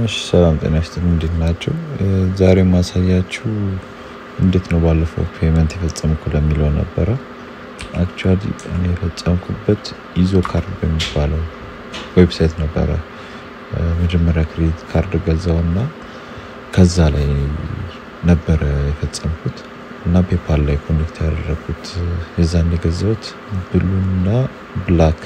እሺ ሰላም ጤና ይስጥልኝ እንዴት ናቸው? ዛሬ ማሳያችሁ እንዴት ነው ባለፈው ፔመንት የፈጸምኩ ለሚለው ነበረ። አክቹዋሊ እኔ የፈጸምኩበት ኢዞ ካርድ በሚባለው ዌብሳይት ነበረ። መጀመሪያ ክሬዲት ካርድ ገዛው እና ከዛ ላይ ነበረ የፈጸምኩት እና ፔፓል ላይ ኮኔክት ያደረግኩት የዛን የገዛሁት ብሉና ብላክ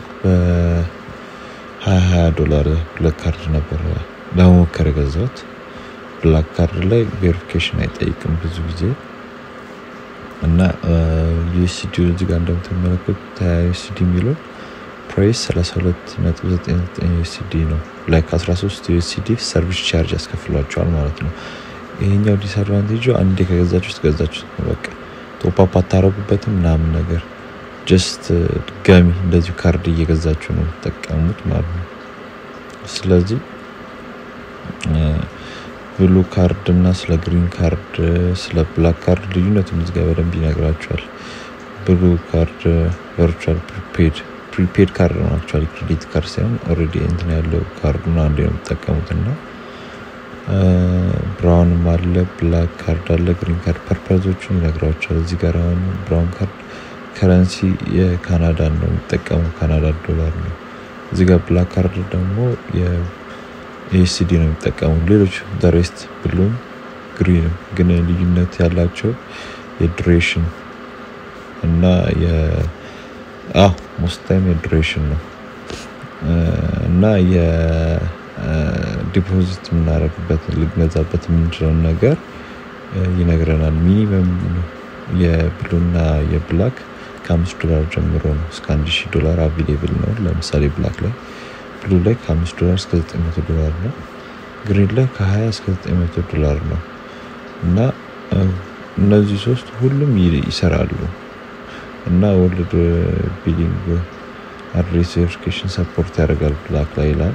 በሀያ ሀያ ዶላር ሁለት ካርድ ነበረ ለመሞከር የገዛሁት። ብላክ ካርድ ላይ ቬሪፊኬሽን አይጠይቅም ብዙ ጊዜ እና ዩኤስዲ እዚህ ጋር እንደምትመለከቱት ዩኤስዲ የሚለው ፕራይስ 32.99 ዩኤስዲ ነው። ላይ ከ13 ዩኤስዲ ሰርቪስ ቻርጅ ያስከፍሏቸዋል ማለት ነው። ይሄኛው ዲስአድቫንቴጁ አንዴ ከገዛችሁት ገዛችሁት ነው በቃ ቶፓፕ አታረጉበትም ምናምን ነገር ጀስት ድጋሚ እንደዚሁ ካርድ እየገዛችሁ ነው የምትጠቀሙት ማለት ነው። ስለዚህ ብሉ ካርድ እና ስለ ግሪን ካርድ ስለ ብላክ ካርድ ልዩነቱን እዚህ ጋር በደንብ ይነግራቸዋል። ብሉ ካርድ ቨርቹዋል ፕሪፔድ ፕሪፔድ ካርድ ነው አክቹዋሊ ክሬዲት ካርድ ሳይሆን ኦልሬዲ እንትን ያለው ካርዱን አንዴ ነው የምትጠቀሙት እና ብራውንም አለ ብላክ ካርድ አለ ግሪን ካርድ ፐርፐዞቹን ይነግራቸዋል። እዚህ ጋር አሁን ብራውን ካርድ ከረንሲ የካናዳን ነው የሚጠቀመው ካናዳ ዶላር ነው። እዚህ ጋር ብላክ ካርድ ደግሞ የኤስዲ ነው የሚጠቀሙ ሌሎች ደሬስት ብሉም ግሪንም ግን ልዩነት ያላቸው የዱሬሽን እና ሞስት ታይም የዱሬሽን ነው እና የዲፖዚት የምናደርግበት ልንገዛበት የምንችለውን ነገር ይነግረናል። ሚኒመም የብሉና የብላክ ከአምስት ዶላር ጀምሮ ነው እስከ አንድ ሺህ ዶላር አቬሌብል ነው። ለምሳሌ ብላክ ላይ ብሉ ላይ ከአምስት ዶላር እስከ ዘጠኝ መቶ ዶላር ነው። ግሪን ላይ ከሀያ እስከ ዘጠኝ መቶ ዶላር ነው እና እነዚህ ሶስት ሁሉም ይሰራሉ እና ወርልድ ቢሊንግ አድሬስ ቬሪፊኬሽን ሰፖርት ያደርጋል ብላክ ላይ ይላል።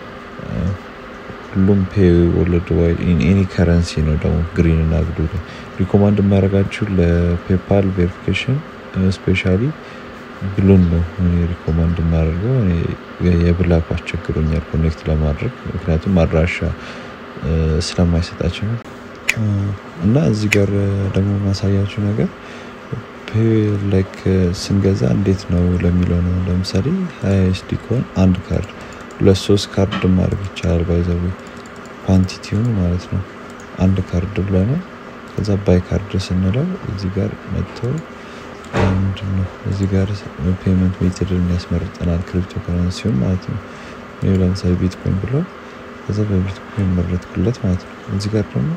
ሁሉም ፔ ወርልድ ዋይድ ኢን ኤኒ ከረንሲ ነው ደግሞ ግሪን እና ብሉ ላይ ሪኮማንድ የማደርጋችሁ ለፔፓል ቬሪፊኬሽን ስፔሻሊ ብሉን ነው እኔ ሪኮማንድ የማደርገው። የብላኩ አስቸግሮኛል ኮኔክት ለማድረግ ምክንያቱም አድራሻ ስለማይሰጣቸው ነው። እና እዚህ ጋር ደግሞ ማሳያችሁ ነገር ላይክ ስንገዛ እንዴት ነው ለሚለው ነው። ለምሳሌ ሀያ ኤስዲ ከሆን አንድ ካርድ ሁለት ሶስት ካርድ ማድረግ ይቻላል። ባይዘዌ ኳንቲቲውን ማለት ነው። አንድ ካርድ ብለነው ከዛ ባይ ካርድ ስንለው እዚህ ጋር መጥተው ምንድን ነው እዚህ ጋር ፔመንት ሜትድን ያስመርጠናል ክሪፕቶ ከረንሲውን ማለት ነው። ይህ ለምሳሌ ቢትኮይን ብለው ከዛ በቢትኮይን መረጥኩለት ማለት ነው። እዚህ ጋር ደግሞ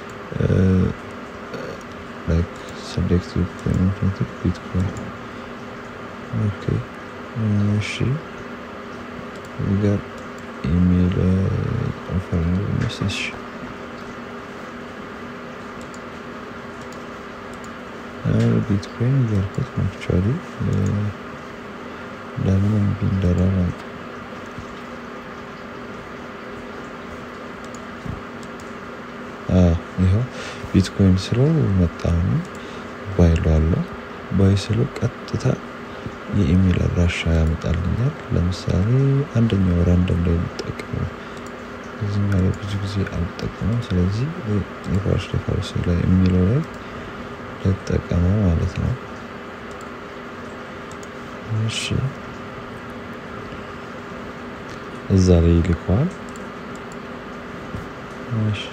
ሰሌክት ፔመንት ሜትድ ቢትኮይን ኦኬ እሺ እዚህ ጋር ኢሜል ኦፈር ሜሴጅ ቢትኮይን እያልኩት ነው አክቹዋሊ ለምን እምቢ እንዳለ አላውቅም። ይኸው ቢትኮይን ስለው መጣ ባይ እለዋለሁ። ባይ ስለው ቀጥታ የኢሜል አድራሻ ያመጣልኛል። ለምሳሌ አንደኛው ራንደም ላይ የምጠቀመው እዚህኛው ላይ ብዙ ጊዜ አልጠቀመው። ስለዚህ የፋርስ ፋርስ ላይ የሚለው ላይ ልጠቀመው ማለት ነው። እሺ እዛ ላይ ይልከዋል። እሺ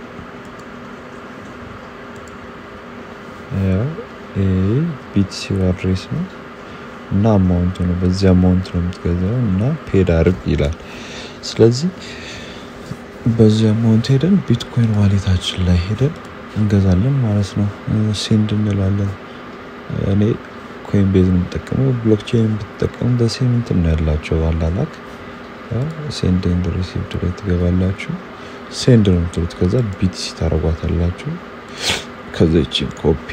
ያው ቢቲሲው አድሬስ ነው እና አማውንቱ ነው። በዚህ አማውንት ነው የምትገዛው እና ፔድ አርግ ይላል። ስለዚህ በዚህ አማውንት ሄደን ቢትኮይን ዋሌታችን ላይ ሄደን እንገዛለን ማለት ነው። ሴንድ እንላለን። እኔ ኮይን ቤዝ ነው የምጠቀመው። ብሎክቼን ብትጠቀሙ በሴም እንትን ነው ያላቸው አላላክ ሴንድ ኤንድ ሪሲቭድ ላይ ትገባላችሁ። ሴንድ ነው የምትሉት። ከዛ ቢቲሲ ታረጓታላችሁ። ከዛ ይቺን ኮፒ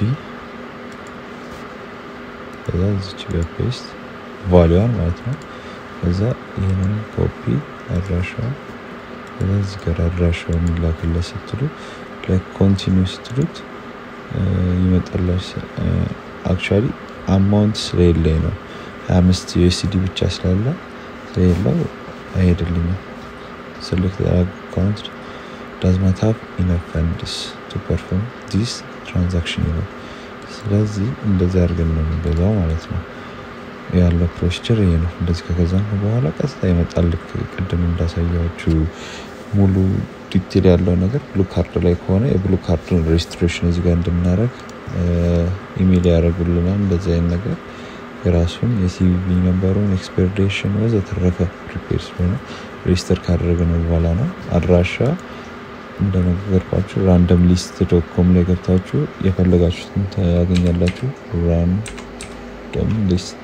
ከዛ እዚች ጋር ፔስት ቫሊዋን ማለት ነው። ከዛ ይህንን ኮፒ አድራሻውን ከዛ እዚህ ጋር አድራሻውን ላክለት ስትሉ ለኮንቲኒው ስትሉት ይመጣላች። አክቹዋሊ አማውንት ስለሌለኝ ነው ሀያ አምስት ዩኤስዲ ብቻ ስላለ ስለሌለው አይሄድልኝም። ስልክ አካውንት ዳዝ ናት ሃቭ ኢነፍ ፈንድስ ቱ ፐርፎርም ዲስ ትራንዛክሽን ይላል። ስለዚህ እንደዚህ አድርገን ነው የምንገዛው ማለት ነው። ያለው ፕሮሲጀር ይሄ ነው። እንደዚህ ከገዛን በኋላ ቀጥታ ይመጣል። ልክ ቅድም እንዳሳያችሁ ሙሉ ዲቴል ያለው ነገር ብሉ ካርድ ላይ ከሆነ የብሉ ካርድን ሬጅስትሬሽን እዚህ ጋር እንድናደረግ ኢሜል ያደረጉልናል። እንደዚህ አይነት ነገር የራሱን የሲቪ ነንበሩን ኤክስፔርዴሽን ወዘተረፈ ፕሪፔር ስለሆነ ሬጅስተር ካደረግን በኋላ ነው። አድራሻ እንደነገርኳችሁ ራንደም ሊስት ዶት ኮም ላይ ገብታችሁ የፈለጋችሁትን ታገኛላችሁ። ራንደም ሊስት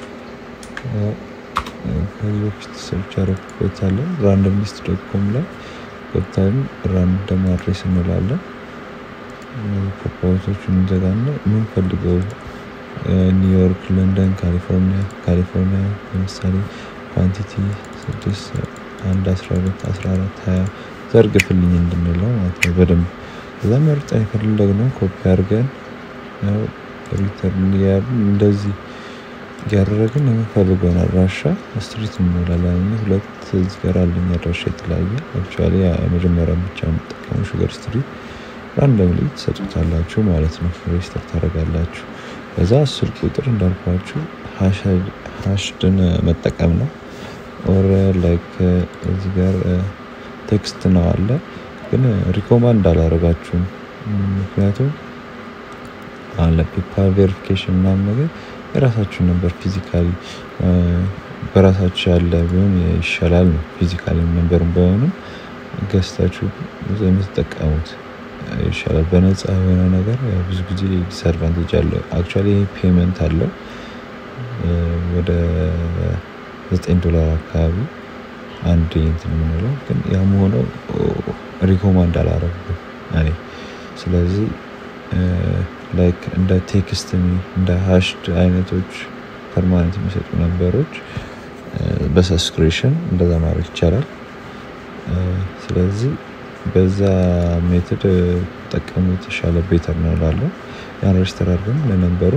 ከዚህ በፊት ሰርች ያደረኩበት አለ። ራንደም ሊስት ዶት ኮም ላይ ገብታን ራንደም አድሬስ እንላለን። ፕሮፖዞቹን እንዘጋና የምንፈልገው ኒውዮርክ፣ ለንደን፣ ካሊፎርኒያ ካሊፎርኒያ ለምሳሌ ኳንቲቲ ስድስት አንድ አስራ ሁለት አስራ አራት ሀያ ዘርግፍልኝ እንድንለው ማለት ነው። በደንብ ከዛ መርጠን የፈለግነው ኮፒ አድርገን ሪተርን እንደዚህ እያደረግን የምንፈልገውን አድራሻ ስትሪት እንሞላለን። ሁለት እዚህ ጋር አለኝ አድራሻ የተለያየ አክቹዋሊ የመጀመሪያ ብቻ የምጠቀሙ ሹገር ስትሪት ራንደምሊ ትሰጡታላችሁ ማለት ነው። ሬጅስተር ታደርጋላችሁ። ከዛ አስር ቁጥር እንዳልኳችሁ ሀሽድን መጠቀም ነው። ኦር ላይክ እዚህ ጋር ቴክስት ነው አለ፣ ግን ሪኮማንድ አላረጋችሁም። ምክንያቱም አለ ፔፓል ቬሪፊኬሽን ምናምን ነገር የራሳችሁን ነበር ፊዚካሊ በራሳችሁ ያለ ቢሆን ይሻላል ነው። ፊዚካሊ ነንበሩን ባይሆንም ገዝታችሁ የምትጠቀሙት ይሻላል። በነፃ የሆነ ነገር ብዙ ጊዜ ዲስአድቫንቴጅ አለው። አክቹዋሊ ይህ ፔመንት አለው ወደ ዘጠኝ ዶላር አካባቢ አንድ እንትን የምንለው ግን ያም ሆነው ሪኮማንድ አላረጉም እኔ ስለዚህ ላይክ እንደ ቴክስት እንደ ሀሽድ አይነቶች ፐርማነንት የሚሰጡ ነንበሮች በሰብስክሪፕሽን እንደዛ ማድረግ ይቻላል። ስለዚህ በዛ ሜትድ ጠቀሙ የተሻለ ቤተር ነው እላለሁ። ያን ሬጅስተር አድርገን ለነንበሩ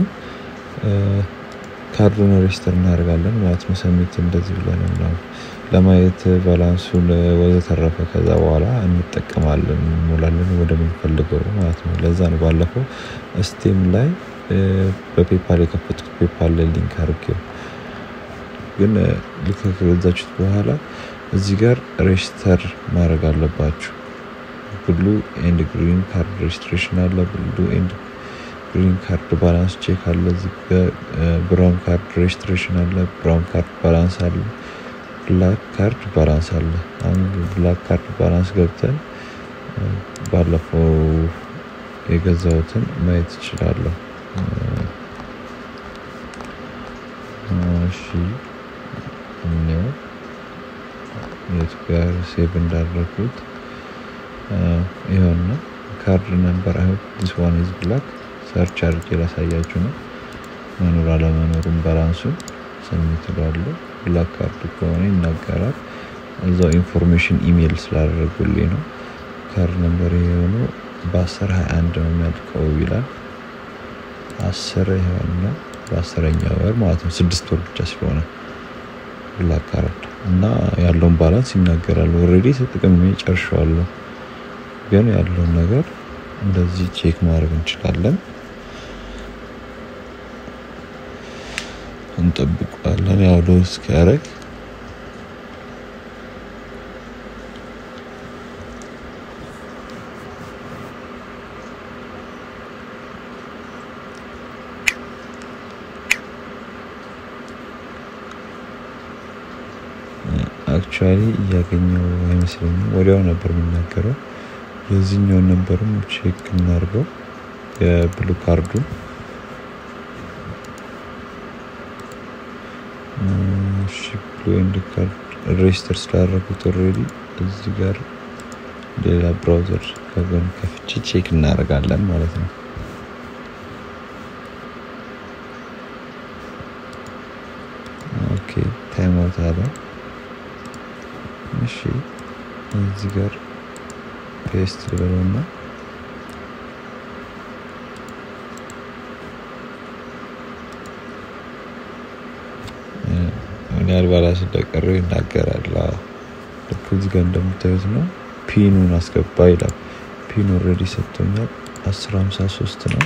ካርዱን ሬጅስተር እናደርጋለን ማለት ነው። ሰሚት እንደዚህ ብለን ምናምን ለማየት ባላንሱን ወዘተረፈ ከዛ በኋላ እንጠቀማለን እንሞላለን ወደምንፈልገው ማለት ነው። ለዛ ነው ባለፈው ስቴም ላይ በፔፓል የከፈትኩት ፔፓል ላይ ሊንክ አድርጌው ግን ልክ ከገዛችሁት በኋላ እዚህ ጋር ሬጅስተር ማድረግ አለባችሁ። ብሉ ኤንድ ግሪን ካርድ ሬጅስትሬሽን አለ። ብሉ ኤንድ ግሪን ካርድ ባላንስ ቼክ አለ። እዚህ ጋር ብራውን ካርድ ሬጅስትሬሽን አለ። ብራውን ካርድ ባላንስ አለ። ብላክ ካርድ ባላንስ አለ። አሁን ብላክ ካርድ ባላንስ ገብተን ባለፈው የገዛሁትን ማየት እችላለሁ። እሺ እኔው የት ጋር ሴቭ እንዳደረኩት ይኸውና ካርድ ነምበር አይ ዲስ ዋን ኢዝ ብላክ ሰርች አድርጌ ላሳያችሁ ነው። መኖር አለመኖሩን ባላንሱን ሰሚት እላለሁ። ብላክ ካርድ ከሆነ ይናገራል። እዛው ኢንፎርሜሽን ኢሜይል ስላደረጉልኝ ነው። ካርድ ነምበር የሆኑ በአስር ሀያ አንድ ነው የሚያልቀው ይላል። አስር የሆነ በአስረኛ ወር ማለት ነው። ስድስት ወር ብቻ ስለሆነ ብላክ ካርድ እና ያለውን ባላንስ ይናገራል። ኦልሬዲ ተጠቅሜ ጨርሼዋለሁ፣ ግን ያለውን ነገር እንደዚህ ቼክ ማድረግ እንችላለን። እንጠብቀዋለን ያው ሎድ እስኪያደርግ አክቹዋሊ እያገኘው አይመስለኝም። ወዲያው ነበር የሚናገረው። የዚህኛውን ነበርም ቼክ እናድርገው የብሉ ካርዱን ብሉ ኤንድ ካርድ ሬጅስተር ስላደረጉት ኦልሬዲ እዚህ ጋር ሌላ ብራውዘር ከጎን ከፍቼ ቼክ እናደርጋለን ማለት ነው። ኦኬ ታይም አውት አለ። እሺ እዚህ ጋር ፔስት ልበለውና ምን ያህል ባላንስ እንደቀረው ይናገራል። ልክ እዚህ ጋር እንደምታዩት ነው። ፒኑን አስገባ ይላል። ፒን ኦልሬዲ ሰጥቶኛል። 1053 ነው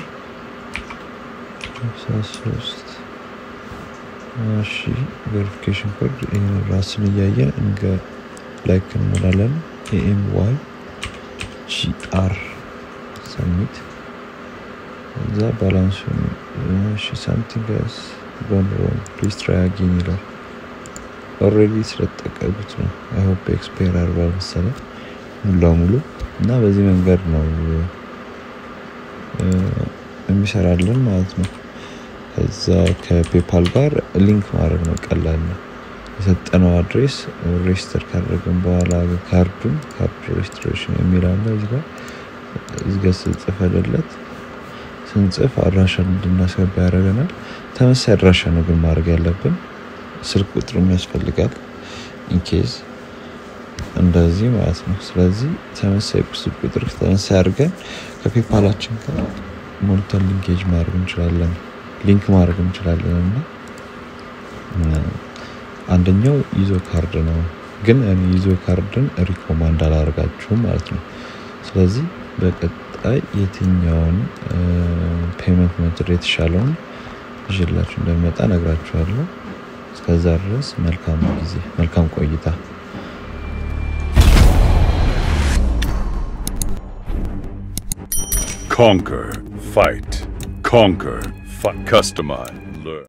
53 እሺ ቬሪፊኬሽን ኮድ ይህን ራስን እያየን እንገ ላይክ እንሞላለን። ኤኤም ዋይ ጂአር ሰሚት እዛ ባላንሱን እሺ ሳምቲንግ ስ ጎን ሮንግ ፕሊዝ ትራይ አጌን ይላል። ኦልሬዲ ስለተጠቀሙት ነው። አይ ሆፕ ኤክስፔር አርጓል መሰለኝ ሙሉ ለሙሉ እና በዚህ መንገድ ነው የሚሰራልን ማለት ነው። ከዛ ከፔፓል ጋር ሊንክ ማድረግ ነው ቀላል ነው። የሰጠነው አድሬስ ሬጅስተር ካደረግን በኋላ ካርዱን ካርድ ሬጅስትሬሽን የሚል አለ እዚጋ እዚጋ ስንጽፈልለት ስንጽፍ አድራሻ እንድናስገባ ያደረገናል። ተመሳይ አድራሻ ነው ግን ማድረግ ያለብን። ስልክ ቁጥርም ያስፈልጋል ኢንኬዝ እንደዚህ ማለት ነው። ስለዚህ ተመሳይ ስልክ ቁጥር ተመሳይ አድርገን ከፔፓላችን ጋር ሞልተን ሊንኬጅ ማድረግ እንችላለን፣ ሊንክ ማድረግ እንችላለን እና አንደኛው ይዞ ካርድ ነው፣ ግን እኔ ይዞ ካርድን ሪኮማንድ አላደርጋችሁም ማለት ነው። ስለዚህ በቀጣይ የትኛውን ፔመንት ሜትድ የተሻለውን ይዤላችሁ እንደሚመጣ ነግራችኋለሁ። እስከዛ ድረስ መልካም ጊዜ፣ መልካም ቆይታ። Conquer, fight, conquer, fight. Customize.